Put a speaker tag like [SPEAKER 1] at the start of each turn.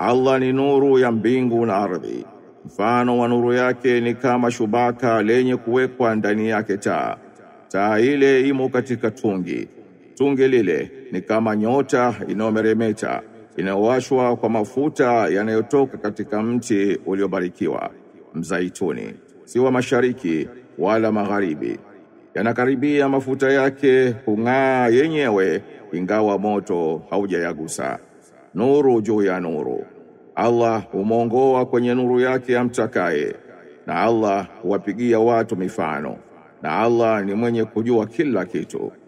[SPEAKER 1] Allah ni nuru ya mbingu na ardhi. Mfano wa nuru yake ni kama shubaka lenye kuwekwa ndani yake taa. Taa ile imo katika tungi. Tungi lile ni kama nyota inayomeremeta inayowashwa kwa mafuta yanayotoka katika mti uliobarikiwa mzaituni, si wa mashariki wala magharibi. Yanakaribia mafuta yake kung'aa yenyewe, ingawa moto haujayagusa. Nuru juu ya nuru. Allah humwongoa kwenye nuru yake amtakaye, na Allah huwapigia watu mifano, na Allah ni mwenye kujua kila kitu.